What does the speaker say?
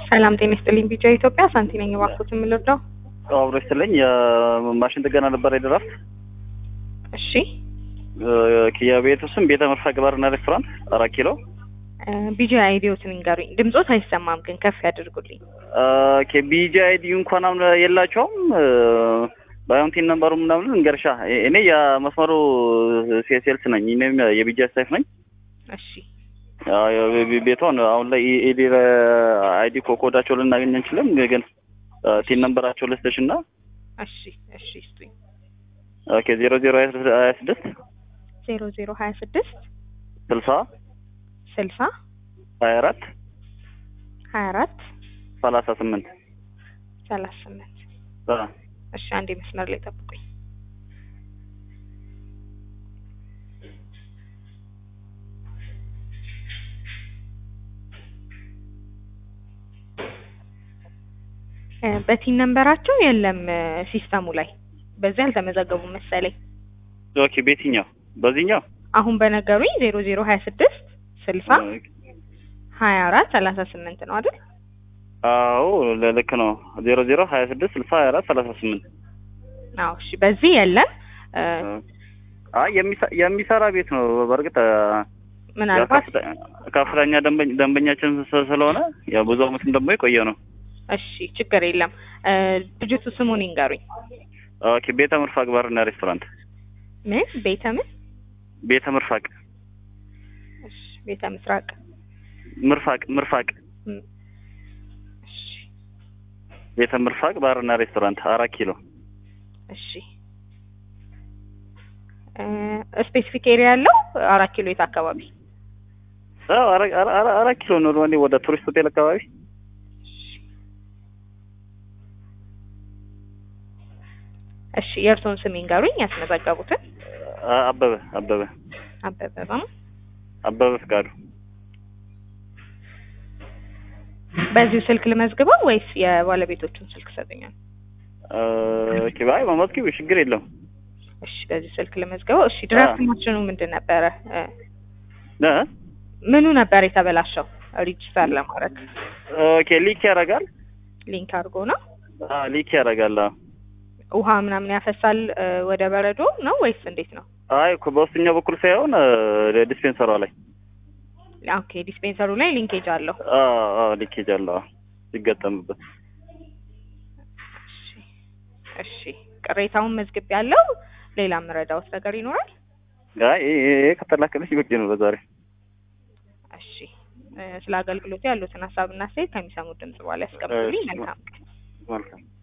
ሰላም ጤና ይስጥልኝ። ቢጫ ኢትዮጵያ ሳንቲ ነኝ። እባክዎት የምልርዳው? አብሮ ይስጥልኝ። የማሽን ጥገና ነበር የድራፍት እሺ የቤቱ ስም ቤተ መርሳቅ ባርና ሬስቶራንት አራት ኪሎ። ቢጂ አይዲዎትን ይንገሩኝ። ድምጾት አይሰማም ግን ከፍ ያድርጉልኝ። ቢጂ አይዲ እንኳን አሁን የላቸውም። ባዮንቲን ነምበሩ ምናምን እንገርሻ እኔ የመስመሩ ሴልስ ነኝ። እኔም የቢጂ ስታይፍ ነኝ። እሺ ቤቷን አሁን ላይ ኢዲ አይዲ ኮኮዳቸው ልናገኝ አንችልም፣ ግን ቲን ነምበራቸው ልስጥሽ እና እሺ እሺ ስጡኝ። ኦኬ ዜሮ ዜሮ ሀያ ስድስት ዜሮ ዜሮ ሀያ ስድስት ስልሳ ስልሳ ሀያ አራት ሀያ አራት ሰላሳ ስምንት ሰላሳ ስምንት እሺ አንዴ መስመር ላይ ጠብቁኝ። በቲን ነንበራቸው የለም ሲስተሙ ላይ በዚህ አልተመዘገቡም መሰለኝ። ኦኬ ቤትኛው በዚህኛው አሁን በነገሩኝ ዜሮ ዜሮ ሀያ ስድስት ስልሳ ሀያ አራት ሰላሳ ስምንት ነው አይደል? አዎ ልክ ነው። ዜሮ ዜሮ ሀያ ስድስት ስልሳ ሀያ አራት ሰላሳ ስምንት አዎ እሺ በዚህ የለም። አይ የሚሰራ ቤት ነው። በእርግጥ ምናልባት ከፍተኛ ደንበኛችን ስለሆነ ያው ብዙ አመትም ደግሞ የቆየ ነው። እሺ ችግር የለም። ድርጅቱ ስሙን ይንገሩኝ። ኦኬ ቤተ ምርፋቅ ባርና ሬስቶራንት። ምን ቤተ ምን? ቤተ ምርፋቅ። እሺ ቤተ ምስራቅ ምርፋቅ ምርፋቅ። እሺ ቤተ ምርፋቅ ባርና ሬስቶራንት አራት ኪሎ። እሺ ስፔሲፊክ ኤሪያ ያለው አራት ኪሎ የት አካባቢ? አራት ኪሎ ኖርማሊ ወደ ቱሪስት ሆቴል አካባቢ እሺ የእርስዎን ስም ይንገሩኝ፣ ያስመዘገቡትን። አበበ አበበ አበበ ነው። አበበ ፍቃዱ። በዚሁ ስልክ ልመዝግበው ወይስ የባለቤቶቹን ስልክ ሰጡኛል? ኦኬ ባይ መመዝገብ ችግር የለውም። እሺ በዚህ ስልክ ልመዝግበው። እሺ ድራፍት ማሽኑ ምንድን ነበረ? ምኑ ነበር የተበላሸው? ሪጅስተር ለማድረግ ኦኬ ሊክ ያደርጋል። ሊንክ አድርጎ ነው ሊክ ያደርጋል። ውሃ ምናምን ያፈሳል ወደ በረዶ ነው ወይስ እንዴት ነው? አይ በውስጥኛው በኩል ሳይሆን ዲስፔንሰሯ ላይ። ኦኬ ዲስፔንሰሩ ላይ ሊንኬጅ አለው። አዎ ሊኬጅ አለው ሲገጠምበት። እሺ እሺ ቅሬታውን መዝግብ ያለው ሌላ የምረዳውት ነገር ይኖራል? አይ ይሄ ከተላከለች በቂ ነው በዛሬ። እሺ ስለ አገልግሎቱ ያሉትን ሀሳብና አስተያየት ከሚሰሙት ድምጽ በኋላ ያስቀምጡልኝ። መልካም ቀን። መልካም